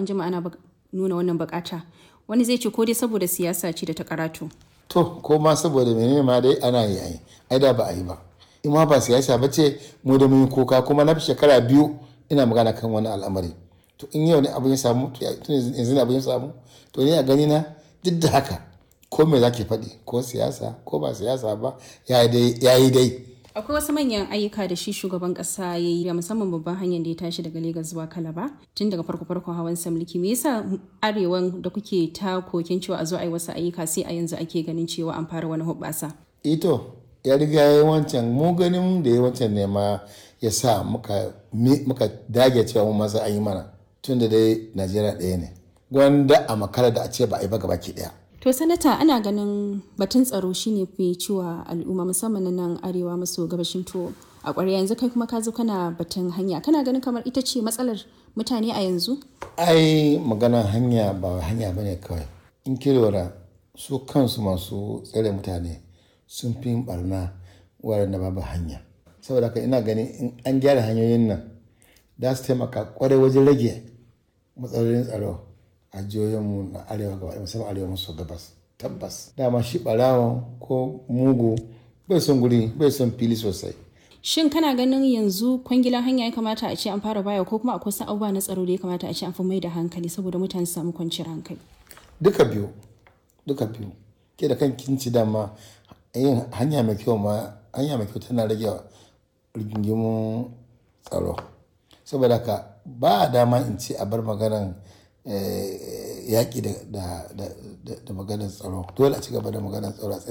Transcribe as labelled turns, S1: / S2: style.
S1: an jima ana nuna wannan bukata wani zai ce ko dai saboda siyasa ce da ta karatu
S2: to ko ma saboda menene ma dai ana yi ai ai da ba a yi ba in ma ba siyasa ba ce mu da mun koka kuma na fi shekara biyu ina magana kan wani al'amari to in yau ne abin ya samu to yanzu ne abin ya samu to ni a gani na duk da haka ko me zaki faɗi ko siyasa ko ba siyasa ba ya yi dai
S1: akwai wasu manyan ayyuka da shi shugaban kasa ya yi musamman babban hanyar da ya tashi daga Legas zuwa Kalaba tun daga farko farkon hawan mulki me yasa arewan da kuke ta kokin cewa a zo a yi wasu ayyuka sai a yanzu ake ganin cewa an fara wani hubbasa
S2: ito ya riga ya yi wancan mu ganin da ya wancan ne ma ya sa muka dage cewa mu masa an yi mana tun da dai Najeriya ɗaya ne gwanda a makara da a ce ba a yi ba gaba ki ɗaya
S1: To sanata ana ganin batun tsaro shine fi ciwa al'umma musamman na nan arewa maso gabashin to a ƙwarya yanzu kai kuma ka zo kana batun hanya kana ganin kamar ita ce matsalar mutane a yanzu?
S2: Ai maganar hanya ba hanya bane kawai. In ki lura su kansu masu tsare mutane sun fi barna waɗanda babu hanya. Saboda haka ina ganin in an gyara hanyoyin nan za su taimaka kwarai wajen rage matsalolin tsaro. a jihohinmu na arewa gaba musamman arewa maso gabas tabbas dama shi barawa ko mugu bai son guri bai son fili sosai
S1: shin kana ganin yanzu kwangilan hanya ya kamata a ce an fara baya ko kuma akwai wasu abubuwa na tsaro da ya kamata a ce an fi mai da hankali saboda mutane su samu kwanciyar hankali
S2: duka biyu duka biyu ke da kan kinci dama yin hanya mai kyau ma hanya mai kyau tana rage rigingimun tsaro saboda ka ba dama in ce a bar maganan yaƙi da maganar tsaro dole a ci gaba da maganar tsaro a